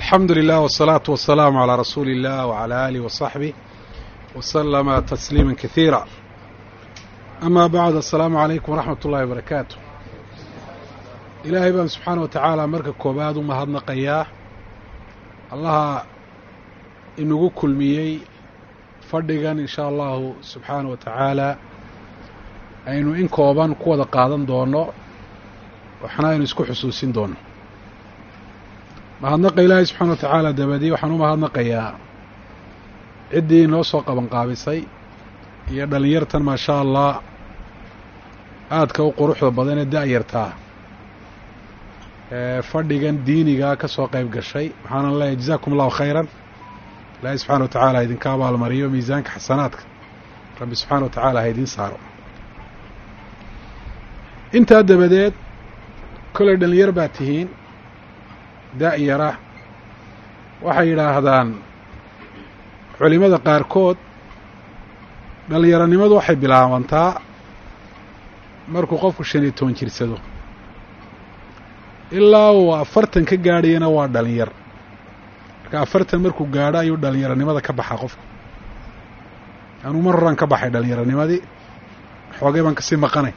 alxamdu lilah wالsalaaةu wasalaamu عalىa rasuuli اllah wعalى alih وصaxbih wslama tasliima kahiira ama bacd asalaamu calaykum waraxmat ullahi wabarakaatu ilaahay baan subxaana wa tacaala marka koobaad u mahadnaqayaa allaha inagu kulmiyey fadhigan in sha allahu subxaana wa tacaala aynu in kooban ku wada qaadan doono waxna aynu isku xusuusin doono mahadnaqa ilaahay subxaana wa tacaala dabadii waxaan u mahadnaqayaa ciddii noo soo qabanqaabisay iyo dhallinyartan maa sha allah aadka u quruxda badan ee da-yartaa ee fadhigan diinigaa ka soo qayb gashay waxaanan leeyahay jazakum allahu khayran ilaahay subxana wa tacaala idinka abaalmariyo miisaanka xasanaadka rabbi subxaana wa tacaala ha idiin saaro intaa dabadeed kollay dhallinyar baa tihiin da-yara waxay yidhaahdaan culimada qaarkood dhallinyaronimadu waxay bilaabantaa markuu qofku shan iyo toban jirsado ilaa uu afartan ka gaadhayana waa dhalinyar marka afartan markuu gaadho ayuu dhallinyaronimada ka baxaa qofku anuu mar horaan ka baxay dhallinyaronimadii xoogay baan kasii maqanay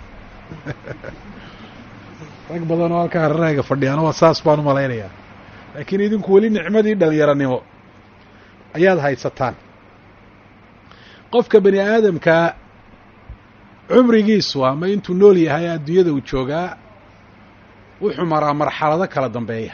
rag badan oo halka hararahayga fadhiyaana waa saas baan u malaynayaa laakiin idinku weli nicmadii dhallinyaronimo ayaad haysataan qofka bani aadamkaa cumrigiisu ama intuu nool yahay adduunyada uu joogaa wuxuu maraa marxalado kala dambeeya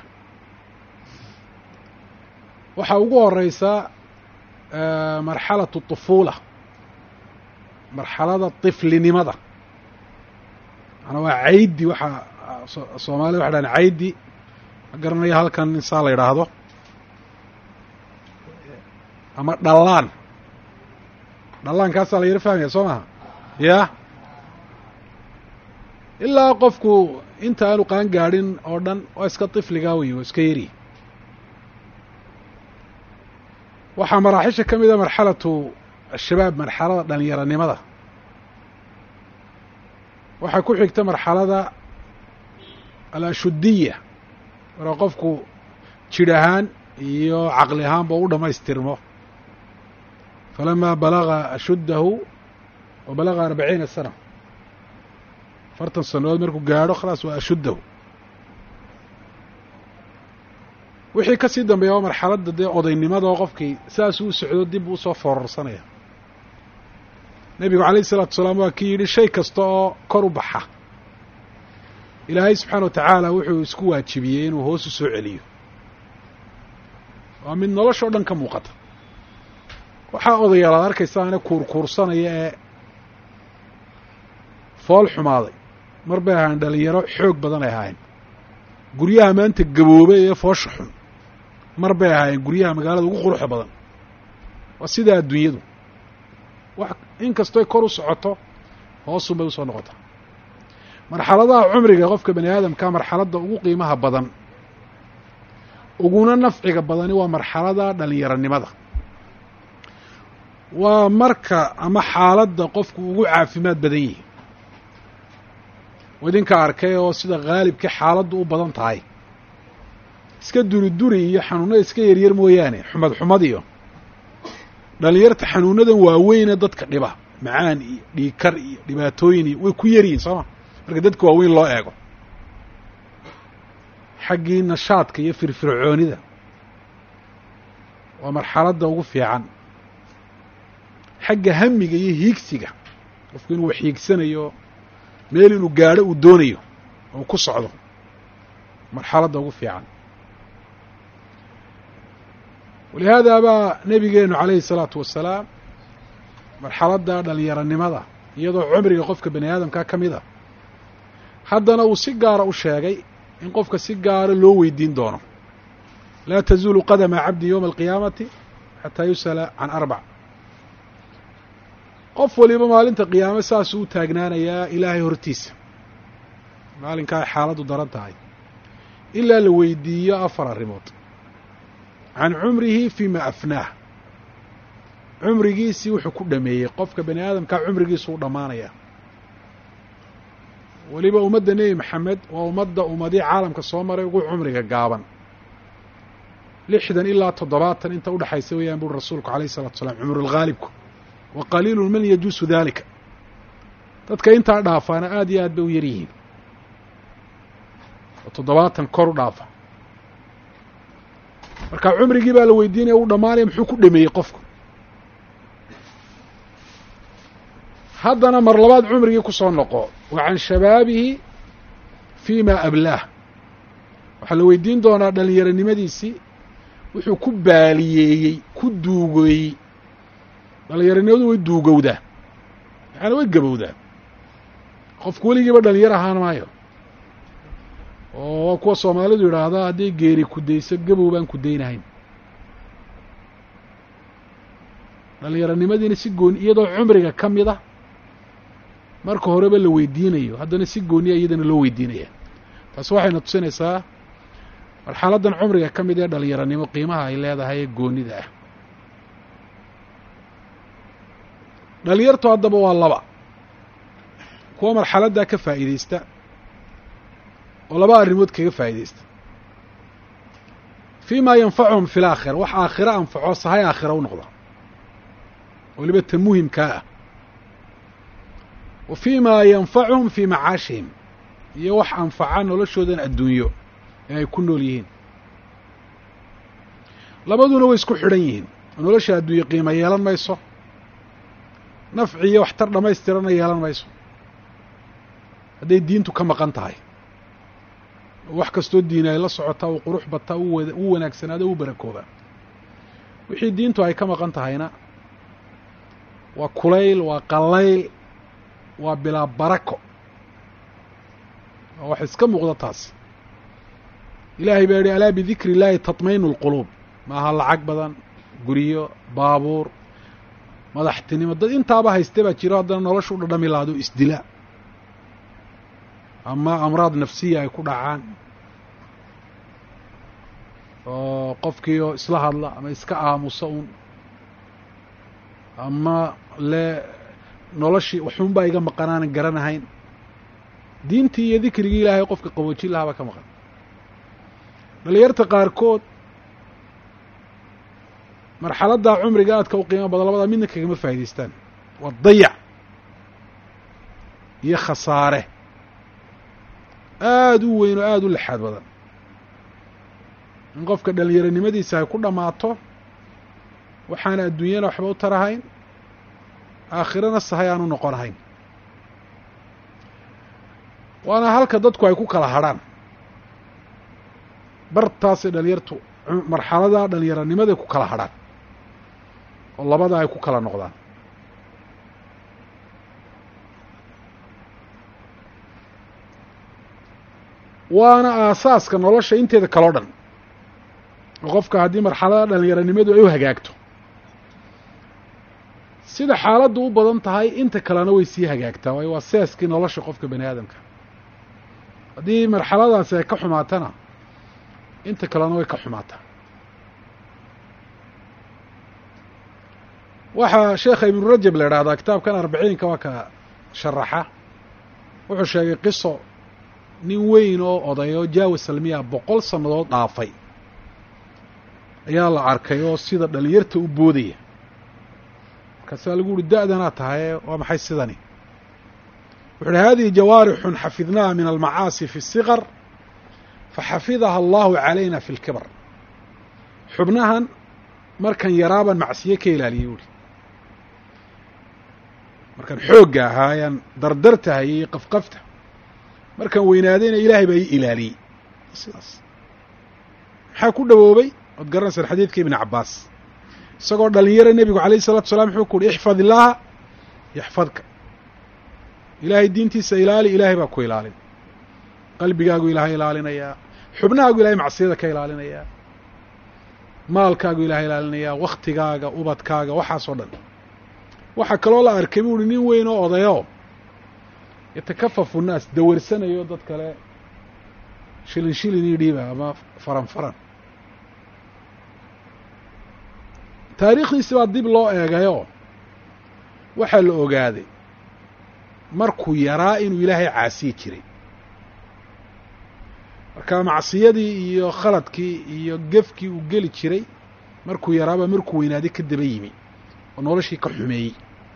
waxaa ugu horeysa marxalatu طufuula marxalada طiflinimada maanaa waa caydi waxaa soomaalida waxa dhahan caydi ma garanayo halkan insaa la yidhaahdo ama dhallaan dhallaankaasaa la yaro fahmaya soo maha ya ilaa qofku inta aanu qaan gaadhin oo dhan waa iska tifligaa wey waa iska yari waxaa maraaxisha ka mida marxalatu ashabaab marxalada dhalinyaronimada waxaa ku xigta marxalada alashudiya marka qofku jidh ahaan iyo caqli ahaanba u dhammaystirmo falamaa balaga ashuddahu wa balaga arbaciina sana afartan sannadood markuu gaadho khalaas waa ashuddahu wixii ka sii dambeeya waa marxaladda dee odaynimada oo qofkii saasuu u socdo dib uu soo foorarsanaya nebigu calayh isalaatu wasalaam waa kii yidhi shay kasta oo kor u baxa ilaahay subxaana wa tacaala wuxuu isku waajibiyey inuu hoos u soo celiyo waa mid noloshao dhan ka muuqata waxaa odayaal aad arkaysaane kuurkuursanaya ee fool xumaaday mar bay ahaayeen dhalinyaro xoog badan ay ahaayeen guryaha maanta gaboobay ee foosha xun mar bay ahaayeen guryaha magaalada ugu quruxda badan waa sidaa adduunyadu wax in kastoy kor u socoto hoosun bay usoo noqotaa marxaladaha cumriga qofka bani aadamka marxaladda ugu qiimaha badan uguna nafciga badani waa marxalada dhalinyaronimada waa marka ama xaaladda qofku ugu caafimaad badan yihi idinka arkay oo sida khaalibkii xaaladdu u badan tahay iska duri duri iyo xanuunada iska yaryar mooyaane xumad xumad iyo dhalinyarta xanuunadan waaweyne dadka dhiba macaan iyo dhiikar iyo dhibaatooyin iyo way ku yaryihin sooma marka dadka waaweyn loo eego xaggii nashaadka iyo firfircoonida waa marxaladda ugu fiican xagga hamiga iyo hiigsiga qofku inuu wax hiigsanayo meel inuu gaadho uu doonayo oo ku socdo marxaladda ugu fiican walihaada baa nebigeenu calayhi salaatu wasalaam marxaladda dhalinyaronimada iyadoo cumriga qofka bani aadamkaa ka mid a haddana uu si gaara u sheegay in qofka si gaara loo weydiin doono laa tazuulu qadama cabdi yowma alqiyaamati xataa yus'ala can arbac qof waliba maalinta qiyaame saasuu u taagnaanayaa ilaahay hortiisa maalinkaa ay xaaladdu daran tahay ilaa la weydiiyo afar arrimood can cumrihi fima afnaah cumrigiisii wuxuu ku dhameeyey qofka bani aadamkaa cumrigiisu u dhammaanaya weliba ummadda nebi maxamed waa ummadda ummadii caalamka soo maray ugu cumriga gaaban lixdan ilaa toddobaatan inta udhexaysa weeyaan buri rasuulku alayh isalatu salaam cumrulghaalibku wa qaliilun man yajuusu daalika dadka intaa dhaafaana aada iyo aad bay u yar yihiin oo toddobaatan kor u dhaafa marka cumrigii baa la weydiinaya uu dhammaanaya muxuu ku dhameeyey qofku haddana mar labaad cumrigii ku soo noqo wa can shabaabihi fii ma ablaah waxaa la weydiin doonaa dhallinyaronimadiisii wuxuu ku baaliyeeyey ku duugeeyey dhallinyaronimadu way duugowdaa yaani way gabowdaa qofku weligiiba dhalinyar ahaan maayo oo waa kuwa soomaalidu yidhaahdaa hadday geeri kudayso gabow baan kudaynahayn dhallinyaronimadiina si gooni iyadoo cumriga ka mid a marka horeba la weydiinayo haddana si gooniya iyadana loo weydiinaya taasi waxayna tusinaysaa marxaladdan cumriga ka mid ee dhallinyaronimo qiimaha ay leedahay ee goonida ah dhalinyartu haddaba waa laba kuwa marxaladdaa ka faa'iideysta oo laba arrimood kaga faa'iideysta fii maa yanfacuhum fi laakhira wax aakhiro anfaco sahay aakhira u noqda weliba ta muhimkaa ah wa fii maa yanfacuhum fii macaashihim iyo wax anfaca noloshoodan adduunyo ee ay ku nool yihiin labaduna way isku xidhan yihiin oo nolosha adduunye qiimo yeelan mayso nafci iyo waxtar dhammaystirana yeelan mayso hadday diintu ka maqan tahay wax kastoo diina ay la socotaa uu qurux bataa u wanaagsanaado u barakooba wixii diintu ay ka maqan tahayna waa kulayl waa qallayl waa bilaa barako waa wax iska muuqda taas ilaahay baa yihi alaa bidikri illaahi tatmainu lquluub maaha lacag badan guryo baabuur madaxtinimo dad intaaba hayste baa jiro haddana nolosha u dhadhami laado isdila ama amraad nafsiya ay ku dhacaan oo qofkiioo isla hadla ama iska aamusa un ama le noloshii waxuunbaa iga maqanaanan garanahayn diintii iyo dikrigii ilaahay qofka qaboojin lahaa baa ka maqan dhalinyarta qaarkood marxaladdaa cumriga aadka u qiimo badan labadaa midna kagama faa'idaystaan waa dayac iyo khasaare aada u weyn oo aada u lexaad badan in qofka dhallinyaronimadiisa ay ku dhammaato waxaana adduunyana waxba u tarahayn aakhirana sahay aan u noqonahayn waana halka dadku ay ku kala hadrhaan bartaasay dhalinyartu marxaladaa dhallinyaronimaday ku kala hadrhaan oo labada ay ku kala noqdaan waana aasaaska nolosha inteeda kaloo dhan oo qofka haddii marxalada dhallinyaronimadu ay u hagaagto sida xaaladdu u badan tahay inta kalena way sii hagaagtaa waayo waa seeskii nolosha qofka bani aadamka haddii marxaladaasi ay ka xumaatana inta kalena way ka xumaataa waxaa sheekha ibnu rajab la idhaahdaa kitaabkan arbiciinka waa ka sharaxa wuxuu sheegay qiso nin weyn oo oday oo jaawa salmiya boqol sannadood dhaafay ayaa la arkay oo sida dhalinyarta u boodaya markaasaa lagu uhi da-danaa tahaye waa maxay sidani wuxu uhi hadihi jawaarixun xafidnaha min almacaasi fi الsiqar faxafidaha allahu calayna fi اlkibar xubnahan markan yaraaban macsiye ka ilaaliyey uhi markaan xoogga ahaa ayaan dardartahayey iyo qafqafta markaan weynaadayna ilaahay baa ii ilaaliyey sidaas maxaa ku dhawoobay ood garanaysaan xadiidka ibni cabbaas isagoo dhalinyaro nebigu alayh isalatu salaam wuxuu ku uhi ixfad illaaha yaxfadka ilaahay diintiisa ilaali ilaahay baa ku ilaalin qalbigaagu ilaahay ilaalinayaa xubnahaagu ilahay macsiyada ka ilaalinayaa maalkaagu ilaahay ilaalinayaa waktigaaga ubadkaaga waxaas oo dhan waxaa kaloo la arkay bu uhi nin weyn oo odayo yatakafafu nnaas dawarsanayo dad kale shilin shilin io dhiiba ama faran faran taariikhdiisi baa dib loo eegayoo waxaa la ogaaday markuu yaraa inuu ilaahay caasiyi jiray marka macsiyadii iyo khaladkii iyo gefkii uu geli jiray markuu yaraaba markuu weynaaday ka daba yimi oo noloshii ka xumeeyey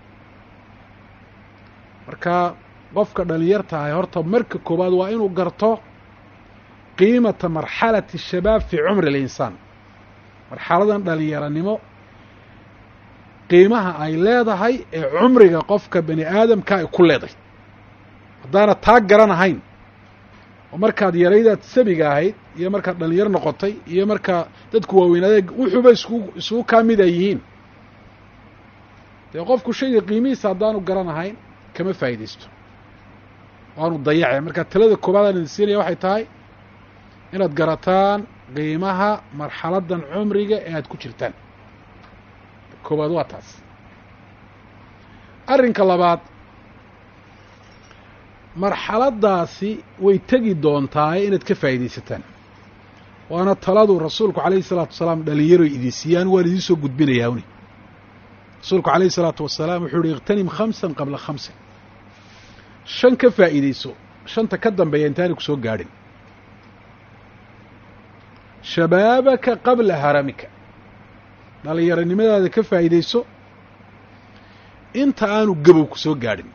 marka qofka dhalinyarta ahay horta marka koowaad waa inuu garto qiimata marxalati shabaab fii cumri alinsaan marxaladan dhalinyaranimo qiimaha ay leedahay ee cumriga qofka bani aadamka ay ku leedahay haddaana taa garanahayn oo markaad yaraydaad sabiga ahayd iyo markaad dhalinyar noqotay iyo markaa dadku waaweynaaday wuxuuba isku isugu kaa mid ay yihiin dee qofku shayga qiimihiisa haddaanu garanahayn kama faa'iidaysto waanu dayacay marka talada koobaad aan idin siinaya waxay tahay inaad garataan qiimaha marxaladdan cumriga ee aad ku jirtaan koowaad waa taas arrinka labaad marxaladdaasi way tegi doontaa inaad ka faa'iidaysataan waana taladu rasuulku calayhi salaatu wasalaam dhalinyaro idin siiyaan waan idiin soo gudbinayaa uni rasuulku calayhi salaatu wasalaam wuxuu yihi ikhtanim khamsan qabla khamsin shan ka faa'iidayso shanta ka dambeeya intaanay ku soo gaadhin shabaabaka qabla haramika dhalinyaronimadaada ka faa'iidayso inta aanu gabow ku soo gaadhin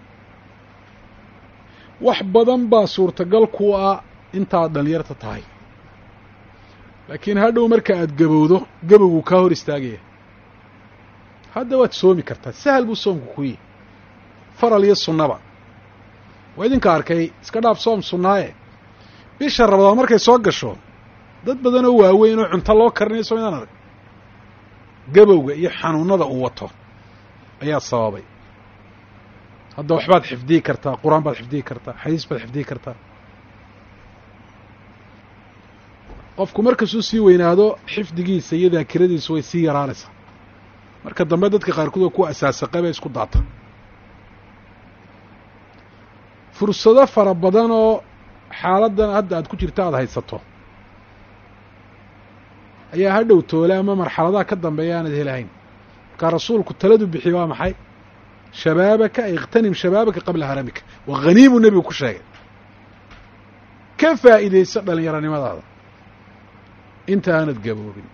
wax badan baa suurtagal ku ah intaad dhalinyarta tahay laakiin hadhow marka aad gabowdo gabowgu kaa hor istaagaya hadda waad soomi kartaa sahal buu soomku ku yihi faral iyo sunnaba waa idinka arkay iska dhaaf soom sunnaaye bisha rabadaan markay soo gasho dad badan oo waaweyn oo cunto loo karinayo soo inaan arag gabowga iyo xanuunada uu wato ayaa sababay hadda waxbaad xifdiyi kartaa qur-aan baad xifdiyi kartaa xadiis baad xifdiyi kartaa qofku markasuu sii weynaado xifdigiisa iyo daakiradiisu way sii yaraanaysaa marka dambe dadka qaarkood oo ku asaasaqay bay isku daata fursado fara badan oo xaaladdan hadda aad ku jirta aada haysato ayaa hadhow toole ama marxaladaha ka dambeeya aanad helahayn markaa rasuulku taladu bixi waa maxay shabaabaka ikhtanim shabaabaka qabla haramika waa haniimu nebigu ku sheegay ka faa'iidayso dhalinyaronimadaada inta aanad gaboobin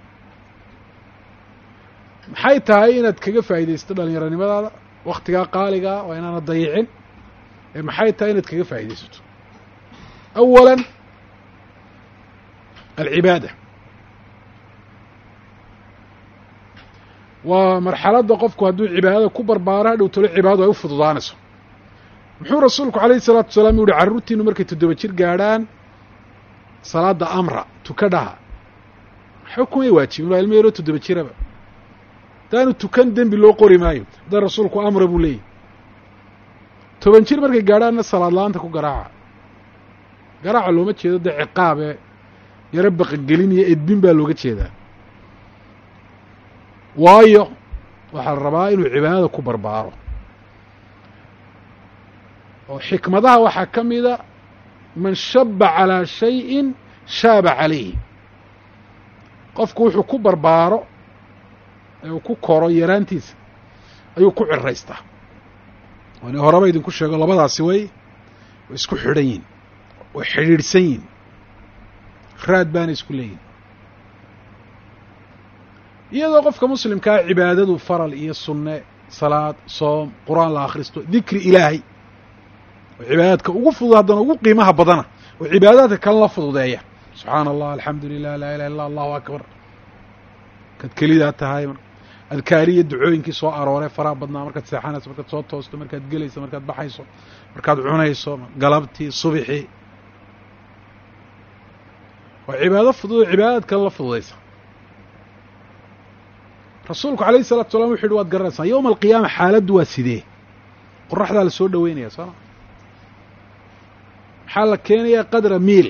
maxay tahay inaad kaga faa'iidaysto dhalinyaronimadaada wakhtigaa qaaligaa waa inaanad dayicin ee maxay tahay inaad kaga faa'iidaysato awala alcibaada waa marxaladda qofku hadduu cibaadada ku barbaaro hadhow tolo cibaadadu ay u fududaanayso muxuu rasuulku calayhi salaatu wasalaam u yihi carruurtiinu markay toddoba jir gaadhaan salaadda amra tukadhaha waxba kumay waajibin waa ilmo yaroo toddoba jiraba haddaanu tukan dembi loo qori maayo haddaan rasuulku amra buu leeyahy toban jir markay gaadhaanna salaad la-aanta ku garaaca garaaca looma jeedo dee ciqaabe yaro baqagelin iyo edbin baa looga jeedaa waayo waxaa la rabaa inuu cibaadada ku barbaaro oo xikmadaha waxaa ka mida man shaba calaa shayin shaaba calayhi qofku wuxuu ku barbaaro ee uu ku koro yaraantiisa ayuu ku ciraystaa waani horeba idinku sheego labadaasi way way isku xidhan yihin way xidhiidhsan yihin raad baana isku leeyihin iyadoo qofka muslimkaa cibaadadu faral iyo sunne salaad soom qur-aan la akhristo dikri ilaahay oo cibaadaadka ugu fudud haddana ugu qiimaha badana oo cibaadaadka kale la fududeeya subxaana allah alxamdu lilah laa ilaha illa allahu akbar markaad kelidaa tahay adkaariya ducooyinkii soo arooray faraha badnaa markaad seexanayso markaad soo toosto markaad gelayso markaad baxayso markaad cunayso galabtii subixii waa cibaado fudud oo cibaadaad kale la fududaysa rasuulku alayhi salatu salam wuxu uhi waad garanaysaa yowma alqiyaama xaaladdu waa sidee qoraxdaa la soo dhoweynaya sooma maxaa la keenayaa qadra miil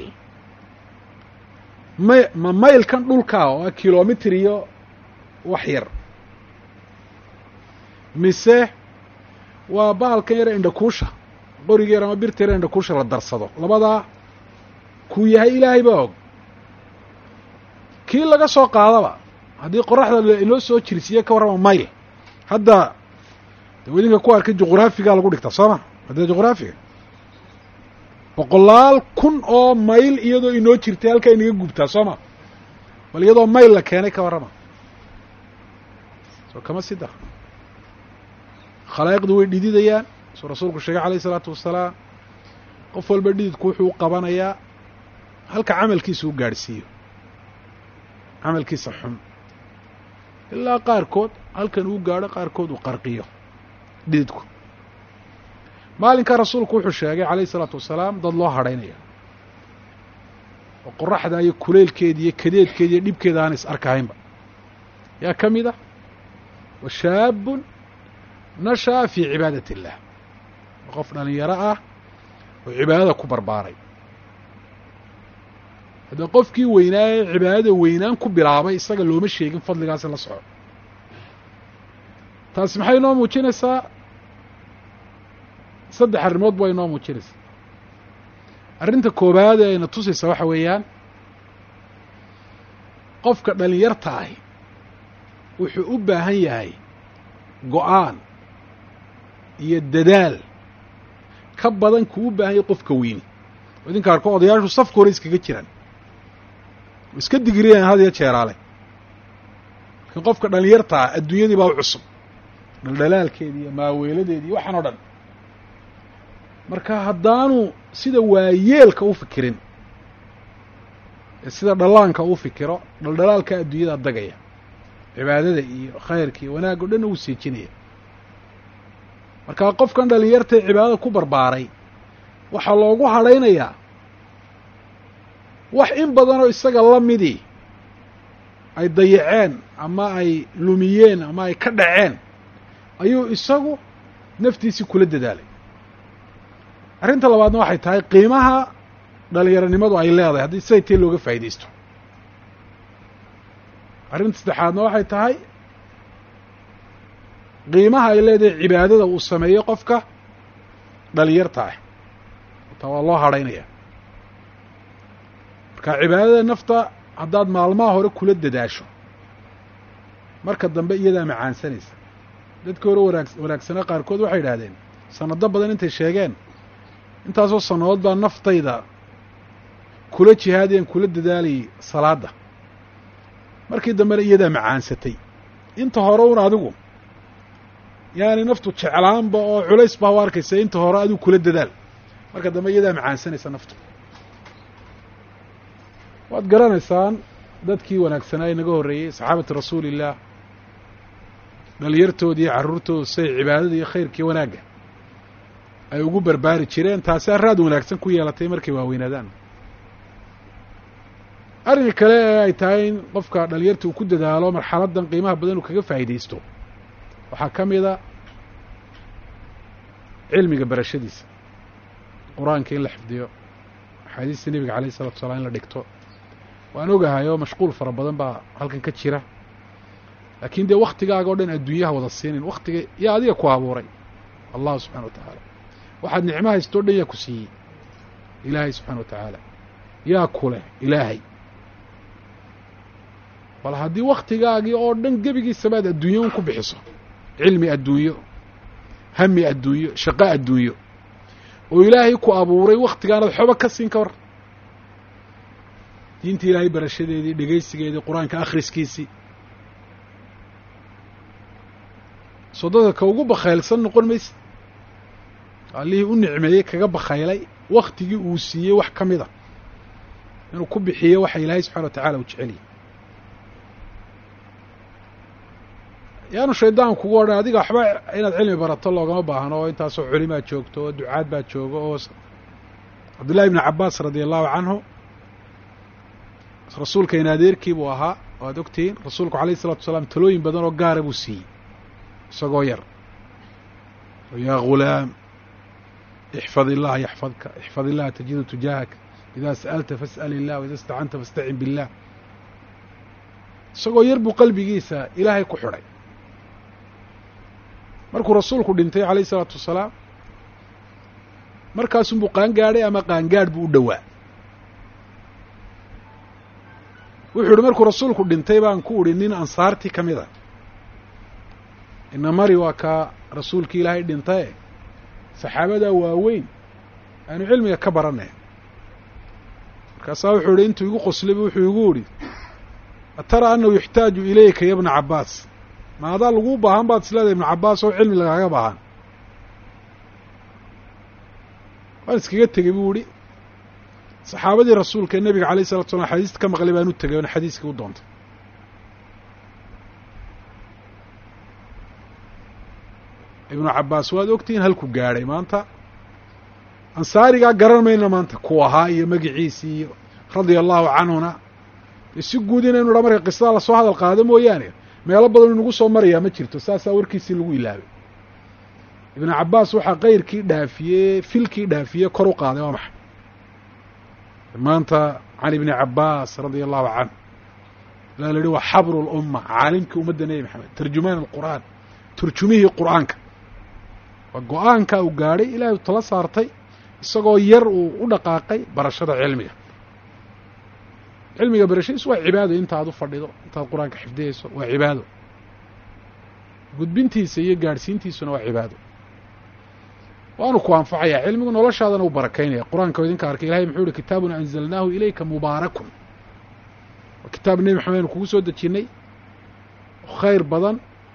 may ma maylkan dhulkaa oo a kilomitr iyo wax yar mise waa bahalkan yare indhakuusha qoriga yar ama birta yare indhakuusha la darsado labadaa kuu yahay ilaahay baa og kii laga soo qaadaba haddii qoraxda inoo soo jirsiiye ka warrama mayl hadda de wadinka ku arkay juqraafigaa lagu dhigtaa soo ma haddee juqraafiga boqolaal kun oo mayl iyadoo inoo jirtay halkaa inaga gubtaa soo ma bal iyadoo mayl la keenay ka warrama soo kama sida khalaa'iqdu way dhididayaan suu rasuulku sheegay calayh isalaatu wasalaam qof walba dhididku wuxuu u qabanayaa halka camalkiisa u gaadhsiiyo camalkiisa xun ilaa qaarkood halkan uu gaadho qaarkood uu qarqiyo dhididku maalinkaa rasuulku wuxuu sheegay calayh isalaatu wasalaam dad loo hadhaynaya oo qoraxda iyo kuleylkeeda iyo kadeedkeeda iyo dhibkeeda aan is arkahaynba yaa ka mid ah wa shaabun nasha'a fii cibaadat illah waa qof dhalinyaro ah oo cibaadada ku barbaaray haddee qofkii weynaaye cibaadada weynaan ku bilaabay isaga looma sheegin fadligaasi la soco taasi maxay inoo muujinaysaa saddex arrimood ba inoo muujinaysaa arrinta koowaad ee ayna tusaysa waxa weeyaan qofka dhalinyarta ahi wuxuu u baahan yahay go-aan iyo dadaal ka badan kuu u baahan yahay qofka weyni oo idinka arko odayaashu safka hore iskaga jiraan oo iska digiriyaan had iyo jeeraale laakiin qofka dhalinyarta ah adduunyadii baa u cusub dhaldhalaalkeedi iyo maaweeladeedi iyo waxaan o dhan marka haddaanu sida waayeelka u fikirin ee sida dhallaanka u fikiro dhaldhalaalka adduunyada dagaya cibaadada iyo khayrka iyo wanaag o dhanna uu seejinaya marka qofkan dhalinyartae cibaadada ku barbaaray waxaa loogu hadhaynayaa wax in badanoo isaga la midii ay dayaceen ama ay lumiyeen ama ay ka dhaceen ayuu isagu naftiisii kula dadaalay arrinta labaadna waxay tahay qiimaha dhalinyaronimadu ay leedahay haddii siday tee looga faa'idaysto arrinta saddexaadna waxay tahay qiimaha ay leedahay cibaadada uu sameeyo qofka dhalinyarta ah taa waa loo hadhaynaya marka cibaadada nafta haddaad maalmaha hore kula dadaasho marka dambe iyadaa macaansanaysa dadkii hore wanaag wanaagsanaa qaarkood waxay yidhaahdeen sanado badan intay sheegeen intaasoo sannadood baa naftayda kula jihaadayan kula dadaalayay salaadda markii dambena iyadaa macaansatay inta hore un adigu yaani naftu jeclaanba oo culays baa u arkaysa inta hore adigu kula dadaal marka dambe iyadaa macaansanaysa naftu waad garanaysaan dadkii wanaagsanaa inaga horreeyey saxaabati rasuulillaah dhalinyartooda iyo carruurtooda siday cibaadada iyo khayrkii wanaagga ay ugu barbaari jireen taasi arraad wanaagsan ku yeelatay markay waaweynaadaan arrinka kale ee ay tahay in qofka dhalinyarta uu ku dadaalo marxaladdan qiimaha badan uu kaga faa'iidaysto waxaa ka mida cilmiga barashadiisa qur-aanka in la xifdiyo axaadiista nebiga alayh isalatu wasalaam in la dhigto waan ogahay oo mashquul fara badan baa halkan ka jira laakiin dee waktigaaga o dhan adduunyaha wada siinin waktiga yaa adiga ku abuuray allahu subxana wa tacaala waxaad nicmo haysto o dhan yaa ku siiyey ilaahay subxana wa tacaala yaa ku leh ilaahay bal haddii waktigaagii oo dhan gebigiisaba aad adduunyo un ku bixiso cilmi adduunyo hami adduunyo shaqo adduunyo oo ilaahay ku abuuray waktigaanaad xoba ka siin ka war diinta ilaahay barashadeedii dhegaysigeedii qur-aanka akhriskiisii soo dadka ka ugu bakhaylsan noqon mayse allihii u nicmeeyey kaga bakhaylay waktigii uu siiyey wax ka mid a inuu ku bixiyo waxa ilaahay subxana wa tacala uu jecelyay yaanu shaydaan kugu odhan adiga waxba inaad cilmi barato loogama baahno oo intaasoo culimaa joogto oo ducaad baa jooga oo cabdullahi ibni cabaas radia allahu canhu rasuulkayna adeerkii buu ahaa oo aad ogtihiin rasuulku alayh isalatu wasalaam talooyin badan oo gaara buu siiyey isagoo yar yaa ghulaam ixfad illaha yaxfadka ixfad illaha tajidu tujaahaka idaa sa'alta fas'al illah waida istacanta fastacin billah isagoo yar buu qalbigiisa ilaahay ku xidhay markuu rasuulku dhintay calayh isalaatu wasalaam markaasunbuu qaangaadhay ama qaangaadh buu u dhowaa wuxuu ihi markuu rasuulku dhintay baan ku udhi nin ansaartii ka mid a ina mari waa kaa rasuulkii ilaahay dhintaye saxaabadaa waaweyn aynu cilmiga ka baranay markaasaa wuxuu ihi intuu igu qoslayba wuxuu igu idhi atara annahu yuxtaaju ilayka ya bna cabbaas ma adaa laguu baahan baad isleedahay ibnu cabbaas oo cilmi lagaaga baahan waan iskaga tegey buu ihi saxaabadii rasuulka ee nebiga alayh salatu slam xadiista ka maqlay baan u tegay oona xadiiskii u doontay ibnu cabbaas waad ogtihiin halku gaadhay maanta ansaarigaa garan mayna maanta ku ahaa iyo magiciisii iyo radia allahu canhuna si guud inaynu dha marka qisada lasoo hadal qaado mooyaane meelo badan inagu soo marayaa ma jirto saasaa warkiisii lagu ilaabay ibnu cabbaas waxaa kayrkii dhaafiyey filkii dhaafiyey kor u qaaday waa maxay maanta can ibni cabbaas radia allahu canhu ilaa la yihi waa xabru lumma caalimkii ummadda nebi maxamed tarjumaan alqur'aan turjumihii qur'aanka waa go-aanka uu gaadhay ilaahay u tala saartay isagoo yar uu u dhaqaaqay barashada cilmiga cilmiga barashadiisu waa cibaado intaad u fadhido intaad qur-aanka xifdiyayso waa cibaado gudbintiisa iyo gaadhsiintiisuna waa cibaado waanu ku anfacayaa cilmigu noloshaadana u barakaynaya qur-aanka o idinka arkay ilahay muxuu ihi kitaabun anzalnaahu ilayka mubaarakun waa kitaab nebi maxamed aynu kugu soo dejinnay khayr badan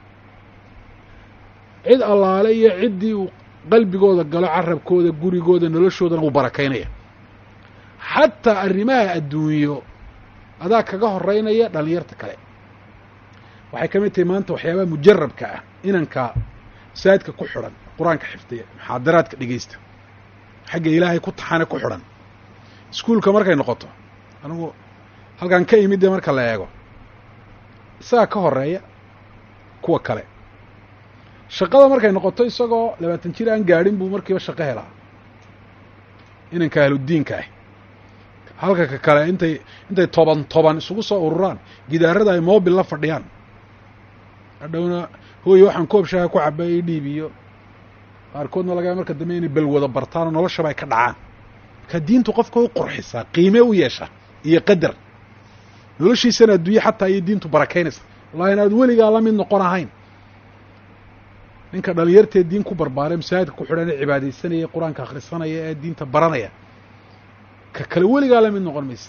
cid allaale iyo ciddii uu qalbigooda galo carabkooda gurigooda noloshoodana uu barakaynaya xataa arrimaha adduunyo adaa kaga horeynaya dhalinyarta kale waxay ka mid tahay maanta waxyaabaha mujarabka ah inanka masaajidka ku xidhan qur-aanka xifdiya muxaadaraadka dhegeysta xagga ilaahay ku taxane ku xidhan iskuulka markay noqoto anigu halkan ka imid dee marka la eego isagaa ka horeeya kuwa kale shaqada markay noqoto isagoo labaatan jir aan gaadhin buu markiiba shaqo helaa inanka ahludiinka ah halka ka kale intay intay toban toban isugu soo ururaan gidaarada ay mobil la fadhiyaan hadhowna hooye waxaan koob shaaha ku caba i dhiib iyo qaarkoodna lagaa marka dambe inay balwada bartaan oo noloshaba ay ka dhacaan marka diintu qofka u qurxisaa qiime u yeesha iyo qadar noloshiisana adduunye xataa iyo diintu barakaynaysa wallahi inaad weligaa la mid noqon ahayn ninka dhalinyartee diin ku barbaaree masaajidka ku xidhan ee cibaadaysanaya qur-aanka akhrisanaya ee diinta baranaya ka kale weligaa la mid noqon maysa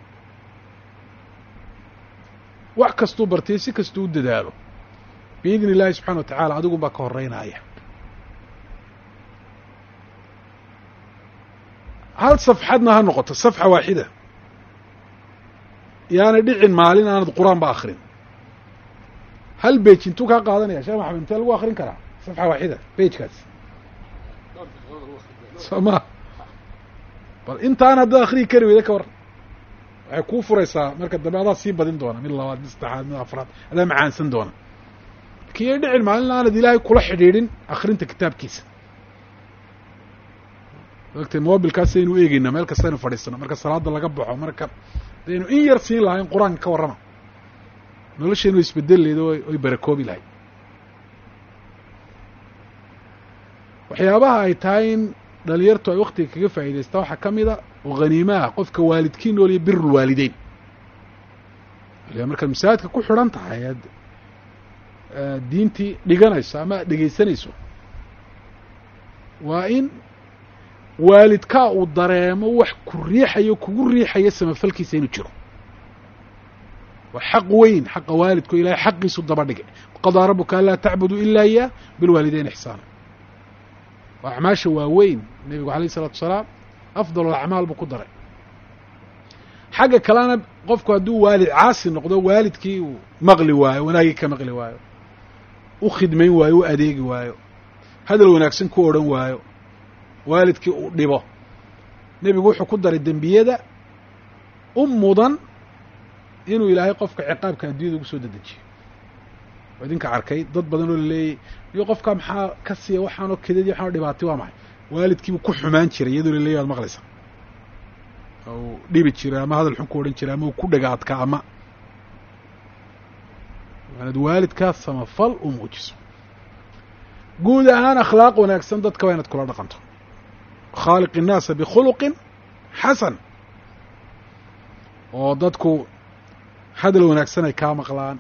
wax kastuu bartay si kastuu u dadaalo biidni illaahi subxana wa tacaala adigun baa ka horeynaya hal safxadna ha noqoto safxa waaxida yaanay dhicin maalin aanad qur-aan ba akrin hal bej intuu kaa qaadanaya sheekh maxamed intee lagu akrin karaa safxa waaxida bejkaas soo ma bal intaan haddaad akriyi kari weyda ka war waxay kuu furaysaa marka dambe adaa sii badin doona mid labaad mid saddexaad mid afraad adaa macaansan doona lakin yay dhicin maalin aanad ilaahay kula xidhiidhin akrinta kitaabkiisa ogtay mobilkaas aynu eegeynaa meel kastaynu fadhiisano marka salaada laga baxo marka daynu in yar siin lahayn qur-aanka ka warrama nolosheenu way isbedeli lahayd oo oy barakoobi lahayd waxyaabaha ay tahay in dhalinyartu ay waktiga kaga faa'idaystaa waxaa ka mida oo khaniimaha qofka waalidkii nool iyo birulwaalideyn markaad masaajidka ku xidhan tahay aad diintii dhiganayso ama aad dhegaysanayso waa in waalidkaa uu dareemo wax ku riixayo kugu riixayo samafalkiisa inuu jiro waa xaq weyn xaqa waalidku ilahay xaqiisu daba dhigay qadaa rabuka anlaa tacbudu ila iyaa bilwaalideyn ixsaana waa acmaasha waaweyn nebigu alayh isalatu wasalaam afdal alacmaal buu ku daray xagga kalena qofku hadduu waalid caasi noqdo waalidkii uu maqli waayo wanaagii ka maqli waayo u khidmayn waayo u adeegi waayo hadal wanaagsan ku odhan waayo waalidkii uu dhibo nebigu wuxuu ku daray dembiyada u mudan inuu ilaahay qofka ciqaabka addunyada ugu soo dedejiyo oo idinka arkay dad badan oo laleeyay iyo qofka maxaa ka siiya waxaanoo kedadi waxaanoo dhibaatay waa maxay waalidkiibuu ku xumaan jiray iyadoo laleeyay waad maqlaysaa uu dhibi jiray ama hadal xun ku odhan jiray ama uu ku dhagaadka ama waanad waalidkaa samafal u muujiso guud ahaan akhlaaq wanaagsan dadka waa inaad kula dhaqanto khaaliq innaasa bikhuluqin xasan oo dadku hadal wanaagsan ay kaa maqlaan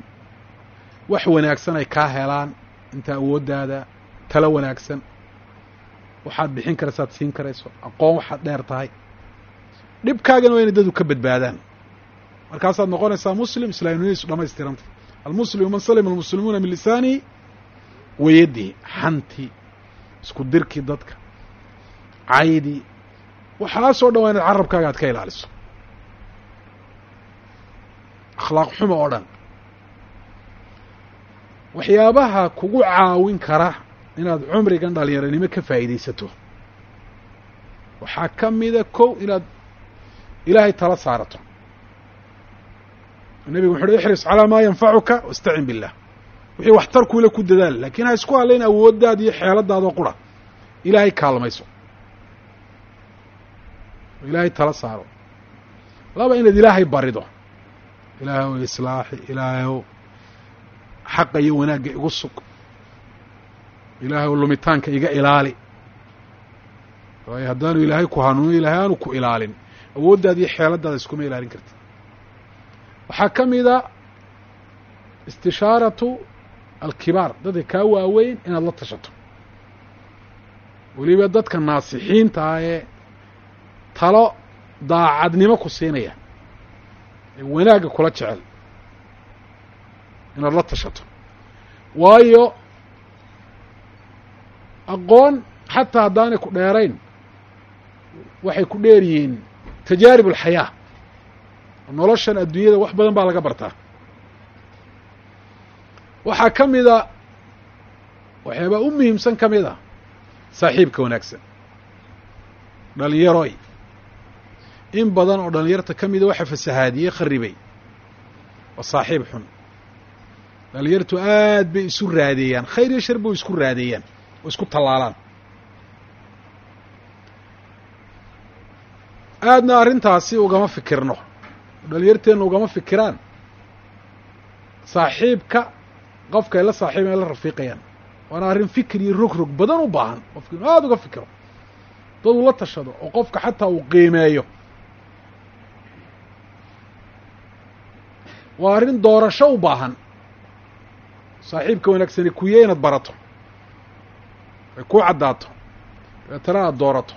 wax wanaagsan ay kaa helaan inta awooddaada talo wanaagsan waxaad bixin karaysaad siin karayso aqoon waxaad dheer tahay dhibkaagana waa inay dadu ka badbaadaan markaasaad noqonaysaa muslim islaamnimadiisu dhamaystiranta almuslimu man salima almuslimuuna min lisaanihi wayadihi xantii isku dirkii dadka caydii waxaasoo dhan waa inaad carabkaaga aad ka ilaaliso akhlaaq xumo oo dhan waxyaabaha kugu caawin kara inaad cumrigan dhalinyaranimo ka faa'iidaysato waxaa ka mida kow inaad ilaahay tala saarato nebigu wuxu uhi ixris calaa maa yanfacuka wastacin billah wixii waxtarkuile ku dadaal laakiin ha isku hadlayn awooddaada iyo xeeladaadoo qura ilaahay kaalmayso oo ilaahay tala saaro laba inaad ilaahay barido ilaahow islaaxi ilaahow xaqa iyo wanaagga igu sug ilaahow lumitaanka iga ilaali waayo haddaanu ilaahay ku hanuunin ilaahay aanu ku ilaalin awooddaada iyo xeeladaada iskuma ilaalin karti waxaa ka mida istishaaratu alkibaar dadka kaa waaweyn inaad la tashato weliba dadka naasixiinta ah ee talo daacadnimo ku siinaya ee wanaagga kula jecel inaad la tashato waayo aqoon xataa haddaanay ku dheerayn waxay ku dheer yihiin tajaarib alxayaa noloshan adduunyada wax badan baa laga bartaa waxaa ka mida waxyaabaa u muhiimsan ka mid a saaxiibka wanaagsan dhalinyaroy in badan oo dhalinyarta ka mida waxa fasahaadiyey kharibay waa saaxiib xun dhalinyartu aad bay isu raadeeyaan khayr iyo shar bay isku raadeeyaan oo isku tallaalaan aadna arrintaasi ugama fikirno dhalinyarteenna ugama fikiraan saaxiibka qofka ay la saaxiiban ay la rafiiqayaan waana arrin fikir iyo rog rog badan u baahan qofka inu aada uga fikiro dad uu la tashado oo qofka xataa uu qiimeeyo waa arrin doorasho u baahan saaxiibka wanaagsani kuye inaad barato ay kuu caddaato dabeetana aada doorato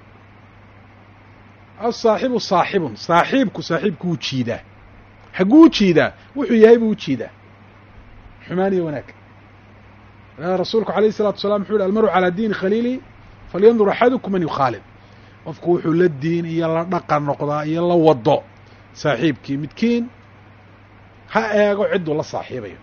asaaxibu saaxibun saaxiibku saaxiibku wuu jiidaa xagguu u jiidaa wuxuu yahay buu u jiidaa xumaan iyo wanaag rasuulku alayh الsalatu wasalaam wuxu yhi almaru calaa diini khaliili falyandur axadukum man yukhaalid qofku wuxuu la diin iyo la dhaqan noqdaa iyo la wado saaxiibkii midkiin ha eego cidduu la saaxiibayo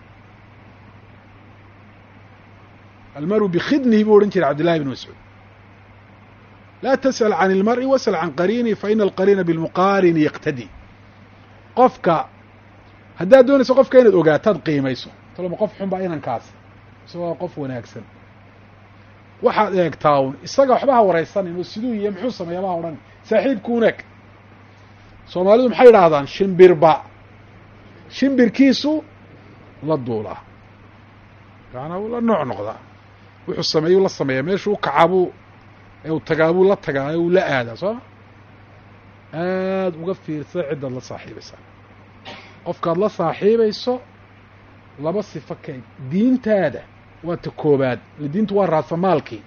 almaru bikhidnihi buu odhan jiray cabdillahi bn mascuud laa tasأl can اlmar'i wasأl can qariini faina alqariina bilmuqaarini yaqtadi qofka haddaad doonayso qofka inaad ogaataad qiimayso taloma qof xun baa inankaas isagoo qof wanaagsan waxaad eegtaa un isaga waxba ha waraysanin oo siduu iyo muxuu sameeya baa odhan saaxiibku unaag soomaalidu maxay idhaahdaan shimbirba shimbirkiisu la duulaa macanaa wuu la nooc noqdaa wuxuu sameeyuu la sameeyaa meeshuu kacaabuu ee uu tagaabuu la tagaa ee uu la aadaa sooma aada uga fiirsada ciddaad la saaxiibaysaa qofkaad la saaxiibayso laba sifo ka diintaada waa ta koobaad ile diintu waa raasamaalkii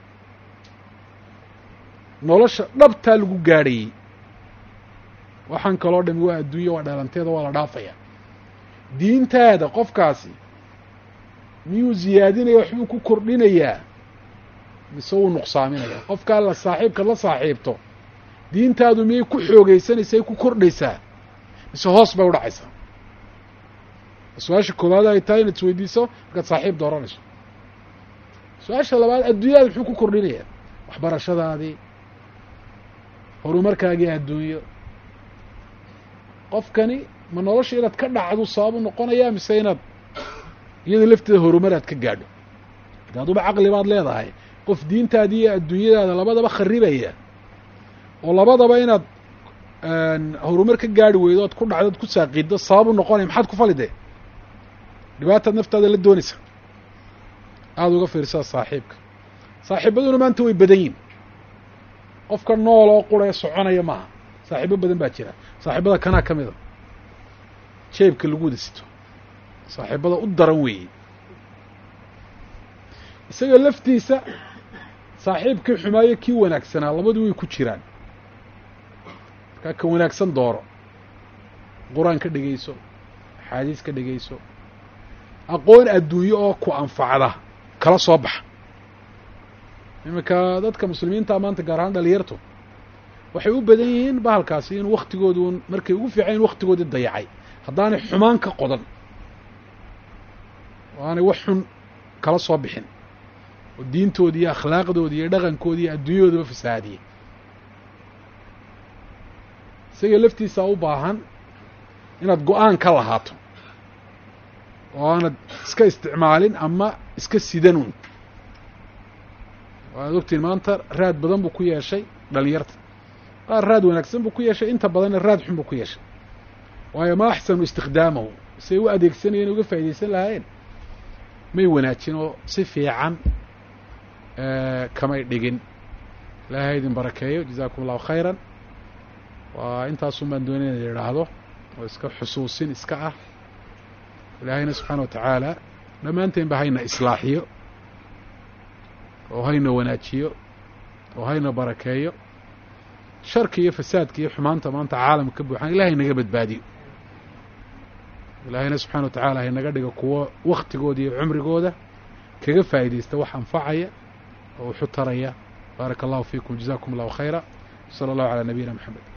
nolosha dhabtaa lagu gaadhayey waxaan kaloo dhami waa adduunya waa dhalanteeda waa la dhaafaya diintaada qofkaasi miyuu ziyaadinaya waxbuu ku kordhinayaa mise wuu nuqsaaminaya qofkaa la saaxiibkaad la saaxiibto diintaadu miyay ku xoogeysanaysaa ku kordhaysaa mise hoos bay u dhacaysaa su-aasha koowaad ay tahay inaad isweydiiso markaad saaxiib dooranayso su-aasha labaad adduunyadaada muxuu ku kordhinayaa waxbarashadaadii horumarkaagii adduunyo qofkani ma nolosha inaad ka dhacdu sababu noqonayaa mise inaad iyada lafteeda horumar aad ka gaadho ade aduba caqli baad leedahay qof diintaadii iyo adduunyadaada labadaba kharibaya oo labadaba inaad horumar ka gaari weydo oad ku dhacdo od ku saaqiiddo sababu noqonaya maxaad ku falidee dhibaataad naftaada la doonaysa aada uga fiirsaa saaxiibka saaxiibaduna maanta way badan yihin qofka nool oo qura ee soconaya maaha saaxiibo badan baa jira saaxiibada kanaa ka mida jeebka lagu wada sito saaxiibada u daran weeye isaga laftiisa saaxiibkii xumaayo kii wanaagsanaa labadu way ku jiraan markaa ka wanaagsan dooro qur-aan ka dhegayso axaadiis ka dhegayso aqoon adduunyo oo ku anfacda kala soo baxa iminka dadka muslimiinta maanta gaar ahaan dhalinyartu waxay u badan yihiin bahalkaasi in waktigoodu markay ugu fiicayn waktigoodii dayacay haddaanay xumaan ka qodan oo aanay wax xun kala soo bixin oo diintoodii iyo akhlaaqdoodii iyo dhaqankoodii iyo adduunyadoodaba fasahaadiyey isaga laftiisa u baahan inaad go-aan ka lahaato oo aanad iska isticmaalin ama iska sidanuun waad ogtiin maanta raad badan buu ku yeeshay dhalinyarta qaar raad wanaagsan buu ku yeeshay inta badanna raad xun buu ku yeeshay waayo ma axsanu istikhdaamahu say u adeegsanayeen uga faa'idaysan lahaayeen may wanaajin oo si fiican kamay dhigin ilaahay idin barakeeyo jazaakum allahu khayran waa intaasun baan doonay ina idhaahdo oo iska xusuusin iska ah ilaahayna subxaana wa tacaala dhammaanteen ba hayna islaaxiyo oo hayna wanaajiyo oo hayna barakeeyo sharki iyo fasaadka iyo xumaanta maanta caalamka ka buuxaan ilahay naga badbaadiyo ilaahayna subxana wa tacala haynaga dhigo kuwo waktigooda iyo cumrigooda kaga faa'idaysta wax anfacaya oo wuxu taraya baaraka allahu fiikum jazakum allahu khayra sala allahu calaa nabiyina maxamed